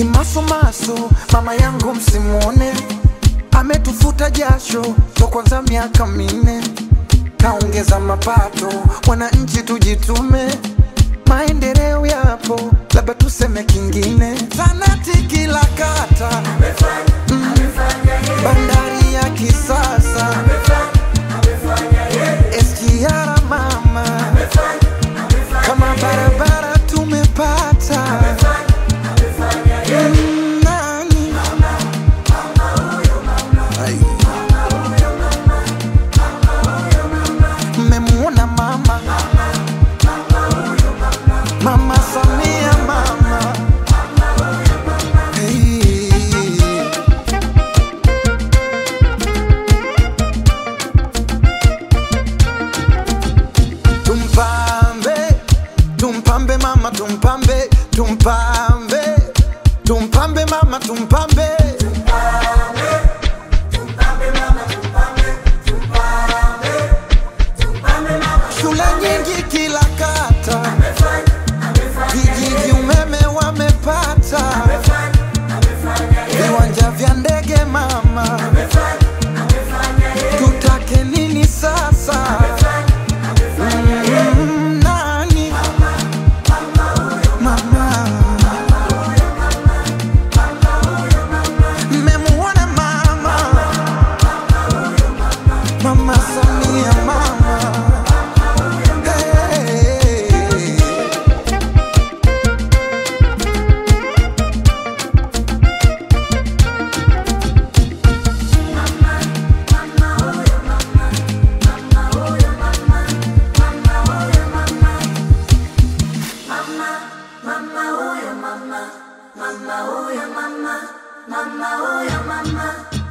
Kimasomaso mama yangu msimuone, ametufuta jasho to kwanza miaka minne, kaongeza mapato, wananchi tujitume, maendeleo yapo, labda tuseme kingine, zanati kila kata, mm, bandari ya kisasa, SGR mama, kama barabara tumepata Mm, nani? Ai. Mmemuona mama mama Samia mama hey. Tumpambe, tumpambe mama, tumpambe, tumpambe, tumpambe mama, tumpambe. Shule nyingi kila kata, vijiji umeme wamepata, viwanja vya ndege mama, tutake nini sasa? Mm, nani? Mama. Mmemuona mama Mama Samia mama hey. Mama huyo mama, mama huyo mama, mama huyo mama.